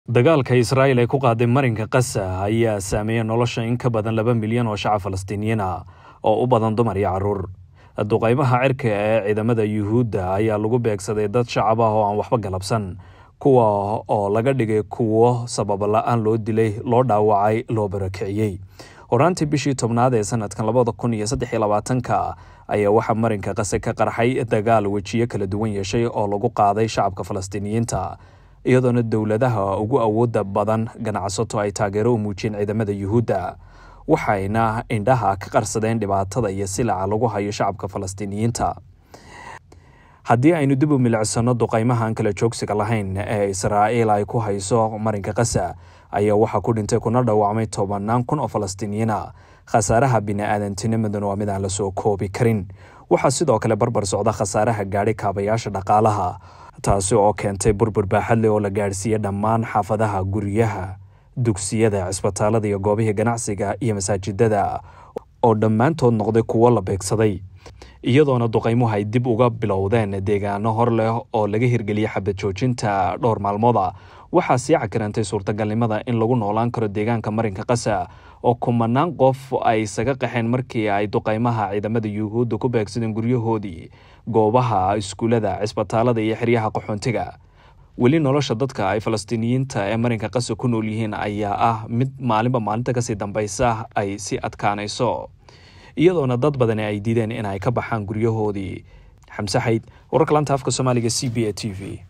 dagaalka israa'il ee ku qaaday marinka kasa ayaa saameeyey nolosha in ka badan laba milyan oo shacab falastiiniyiin ah oo u badan dumar iyo caruur duqaymaha cirka ee ciidamada yuhuudda ayaa lagu beegsaday dad shacab ah oo aan waxba galabsan kuwa oo laga dhigay kuwo sabab la-aan loo dilay loo dhaawacay loo barakiciyey horaantii bishii tobnaad ee sanadkan labada kun iyo saddex iyo labaatanka ayaa waxaa marinka kase ka qarxay dagaal wejiyo kala duwan yeeshay oo lagu qaaday shacabka falastiiniyiinta iyadoona dowladaha ugu awooda badan ganacsato ay taageero u muujiyeen ciidamada yuhuudda waxayna indhaha ka qarsadeen dhibaatada iyo silaca lagu hayo shacabka falastiiniyiinta haddii aynu dib u milicsano duqaymahaan kala joogsiga lahayn ee israa'iil ay ku hayso marinka kasa ayaa waxaa ku dhintay kuna dhaawacmay tobanaan kun oo falastiiniyiina khasaaraha bini-aadantinimaduna waa mid aan la soo koobi karin waxaa sidoo kale barbar socda khasaaraha gaadhay kaabayaasha dhaqaalaha taasi oo keentay burbur baaxadle oo la gaadhsiiyey dhammaan xaafadaha guryaha dugsiyada cisbitaalada iyo goobihii ganacsiga iyo masaajidada oo dhammaantood noqday kuwo la beegsaday iyadoona duqaymuhu ay dib uga bilowdeen deegaano hor leh oo laga hirgeliyey xabad joojinta dhowr maalmooda waxaa sii cakirantay suurtagalnimada in lagu noolaan karo deegaanka marinka kasa oo kumanaan qof ay isaga qaxeen markii ay duqaymaha ciidamada yuhuudda ku beegsadeen guryahoodii goobaha iskuulada cisbitaalada iyo xeryaha qaxoontiga weli nolosha dadka ay falastiiniyiinta ee marinka kasa ku nool yihiin ayaa ah mid maalinba maalinta kasii dambaysa ay si adkaanayso iyadoona dad badani ay diideen in ay ka baxaan guryahoodii xamse xayd wararka lanta afka soomaaliga c b a t v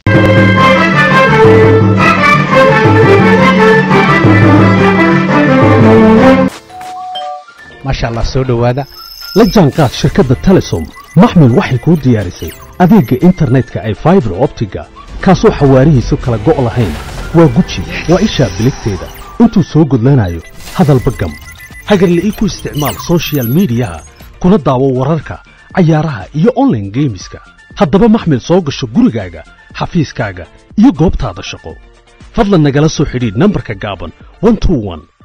maasha allah soo dhowaada la jaanqaad shirkadda telesom maxmil waxay kuu diyaarisay adeegga internetka ay faibar optiga kaasoo xawaarihiisu kala go' lahayn waa guji waa ishaa biligteeda intuu soo gudlanayo hadalba gam hagarle ii ku isticmaal sochial midiyaha kuna daawo wararka cayaaraha iyo onlaine geemiska haddaba maxmil soo gasho gurigaaga xafiiskaaga iyo goobtaada shaqo fadlan nagala soo xidhiidh nambarka gaaban